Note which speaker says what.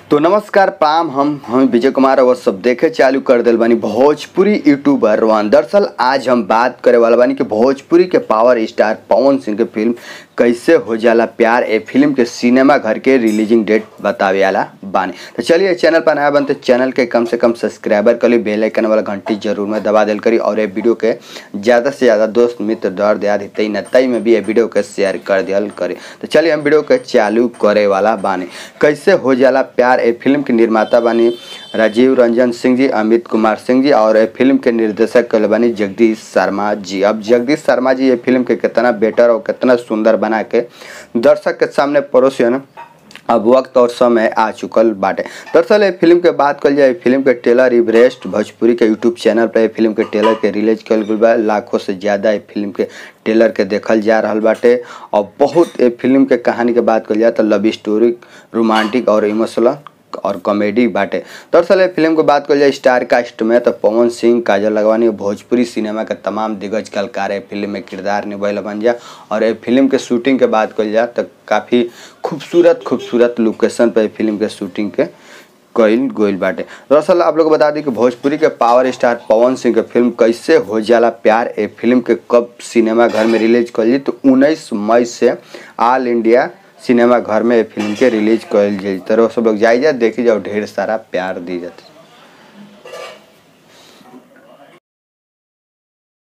Speaker 1: तो नमस्कार प्राम हम हम विजय कुमार और सब देखे चालू कर दिल बानी भोजपुरी यूट्यूबर रोहन दरअसल आज हम बात करे वाला बानी कि भोजपुरी के पावर स्टार पवन सिंह के फिल्म कैसे हो जाला प्यार ए फिल्म के सिनेमा घर के रिलीजिंग डेट बतावे वाला बानी तो चलिए चैनल पर नया बनते चैनल के कम से कम सब्सक्राइबर कर ली बेल आइकन वाला घंटी जरूर में दबा दिल करी और ये वीडियो के ज़्यादा से ज़्यादा दोस्त मित्र दर दिया हितई नतई में भी ये वीडियो के शेयर कर दियल करी तो चलिए हम वीडियो के चालू करे वाला बानी कैसे हो जाला प्यार ए फिल्म के निर्माता बानी राजीव रंजन सिंह जी अमित कुमार सिंह जी और ये फिल्म के निर्देशक कल बानी जगदीश शर्मा जी अब जगदीश शर्मा जी ये फिल्म के कितना बेटर और कितना सुंदर बना के दर्शक के सामने परोसियन अब वक्त और समय आ चुकल बाटे दरअसल ये फिल्म के बात कल जाए फिल्म के ट्रेलर इवरेस्ट भोजपुरी के यूट्यूब चैनल पर ये फिल्म के ट्रेलर के रिलीज कल गई बा लाखों से ज़्यादा ये फिल्म के ट्रेलर के देखल जा रहा बाटे और बहुत ये फिल्म के कहानी के बात कल जाए तो लव स्टोरी रोमांटिक और इमोशनल और कॉमेडी बाटे दरअसल ये फिल्म की बात कल जाए स्टार कास्ट में तो पवन सिंह काजल लगवानी भोजपुरी सिनेमा के तमाम दिग्गज कलाकार ये फिल्म में किरदार निभाइल बन जा और ये फिल्म के शूटिंग के बात कल जाए तो काफ़ी खूबसूरत खूबसूरत लोकेशन पर फिल्म के शूटिंग के कईल गोइल बाटे दरअसल आप लोग को बता दी कि भोजपुरी के पावर स्टार पवन सिंह के फिल्म कैसे हो जाला प्यार ए फिल्म के कब सिनेमा घर में रिलीज कल तो उन्नीस मई से ऑल इंडिया सिनेमा घर में फिल्म के रिलीज कल जाई तो सब लोग जाइए देखी जाओ ढेर सारा प्यार दी जाते